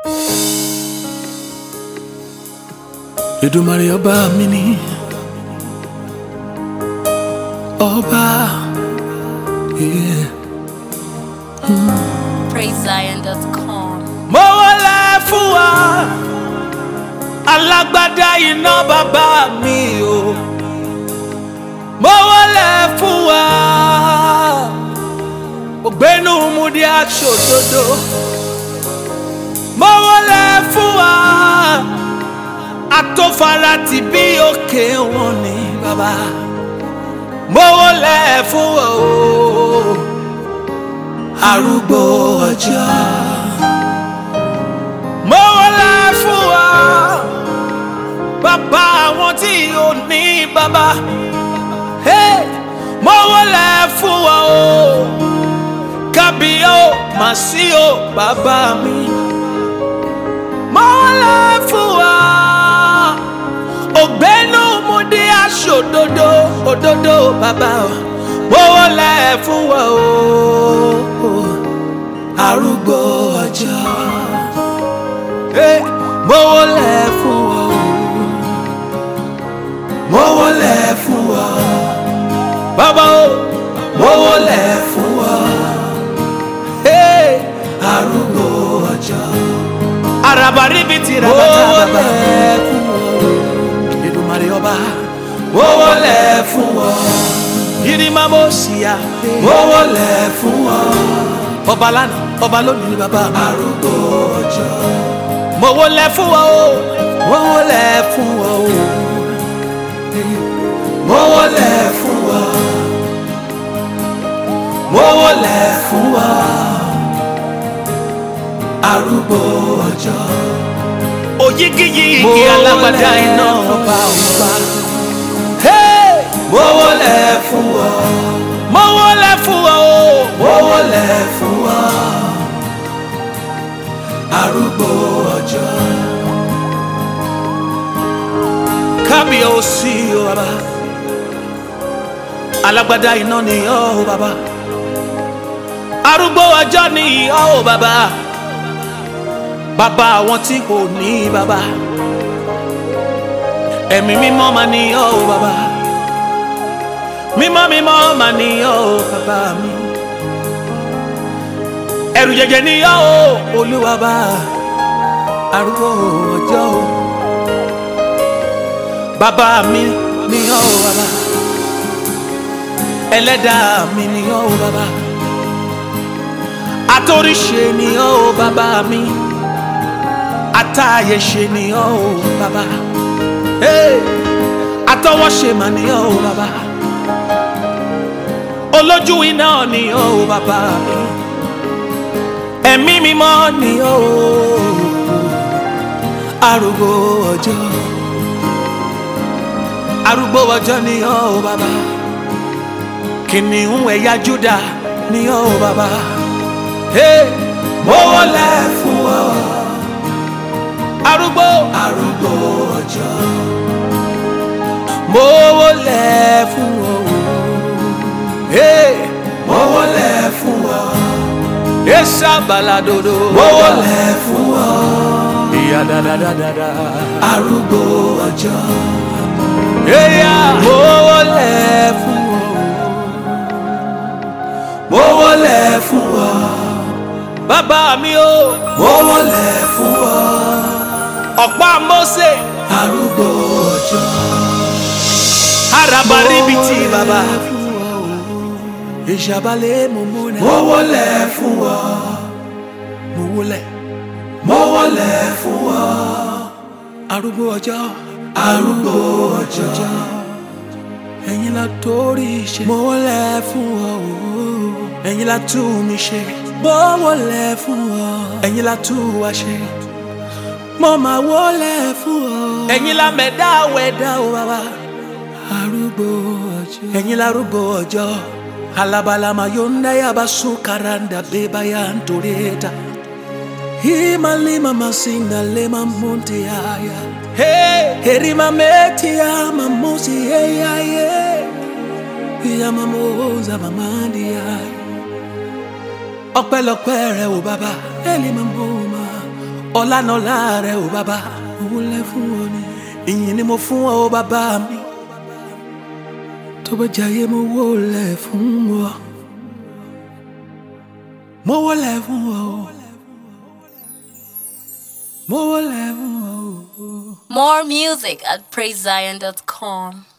Èdùmàrè ọba mi ni ọba yeah. PraiseZion.com. mo wọlé fún wa alágbádá iná bàbá mi o mo wọlé fún wa ògbénu múdi aṣòdodo mo wọlé fún wa atófara ti bí òkè wọn ni bàbá mo wọlé fún wa o arúgbó ọjọ́ mo wọlé fún wa bàbá àwọn tí ò ní bàbá Hey! mo wọlé fún wa o kábíyó màsí o bàbá mi mo wọlé fún wa ògbénu mo dé aṣòdodo òdodo bàbá o mo wọlé fún wa o arúgbó ọjọ́ Hey! mo wọlé fún wa o mo wọlé fún wa bàbá o mo wọlé fún wa Hey! arúgbó ọjọ́ araba ríbi ti ra bàtà bàbá mo wọlé fún wa Èdùmàrè ọba mo wọlé fún wa yirima mo ṣìyà mo wọlé fún wa ọba lánàá ọba lónìí ni bàbá mi arúgbó ọjọ́ mo wọlé fún wa o mo wọlé fún wa o mo wọlé fún wa mo wọlé fún wa arúgbó ọjọ́ òyigiyigi alágbádá iná ọba ọba mo wọlé fún wa mo wọlé fún wa o mo wọlé fún wa arúgbó ọjọ́ kábíyèsí o bàbá alágbádá iná ni ọ́ o bàbá arúgbó ọjọ́ ni ọ́ o bàbá bàbá àwọn tí kò ní bàbá ẹ̀mí mímọ́ mà ni ọ́ o bàbá mímọ́ mímọ́ mà ni ọ́ o bàbá mi ẹ̀rù jẹjẹ ni ọ́ o olúwa bá arúgbó ọjọ́ o bàbá mi ni ọ́ o bàbá ẹlẹ́dàá mi ni ọ́ o bàbá atóríṣe ni ọ́ o bàbá mi atáyẹ̀ṣe ni ọ́ o bàbá hey! atọwọ́ṣe mà ni ọ́ o bàbá olójú iná ni ọ́ o bàbá mi ẹ̀mí mímọ́ ni ọ́ o arúgbó ọjọ́ arúgbó ọjọ́ ni ọ́ o bàbá kìnìún ẹ̀yà Júdà ni ọ́ o bàbá hey! mo wọlé fún ọ arúgbó arúgbó ọjọ́ mo wọlé fún ọ hey! mo wọlé fún ọ esa baladodo mo wọlé fún ọ ìyá dáadáa arúgbó ọjọ́ eya mo wọlé fún ọ mo wọlé fún ọ bàbá mi o mo wọlé fún ọ ọ̀pá Mósè arúgbó ọjọ́ araba ríbitì bàbá ìṣàbálẹ̀ mo múna mo wọlé fún ọ mo wọlé mo wọlé fún ọ arúgbó ọjọ́ arúgbó ọjọ́ ẹ̀yin la torí ṣe mo wọlé fún ọ ẹ̀yin la tú mi ṣe mo wọlé fún ọ ẹ̀yin la tú wa ṣe mo máa wọlé fún ọ. ẹ̀yin la mẹ̀dá wẹ̀dá o bàbá. arúgbó ọjọ́. ẹ̀yin la arúgbó ọjọ́. alabalama yonda yaba sukaranda beba ya ntoreta. himalima masinda lema monte yaya. Hey! herima meti ya mamusi yeyaye. ya mamoza mamandi yaya. ọpẹ́lọpẹ́ rẹ o bàbá. elima mboma ọlànàlá rẹ ò bàbá mo wólẹ̀ fún ọ ni ìyìn ni mo fún ọ bàbá mi tó bá jayé mo wólẹ̀ fún ọ mo wólẹ̀ fún ọ mo wólẹ̀ fún ọ. More music at praisezion.com.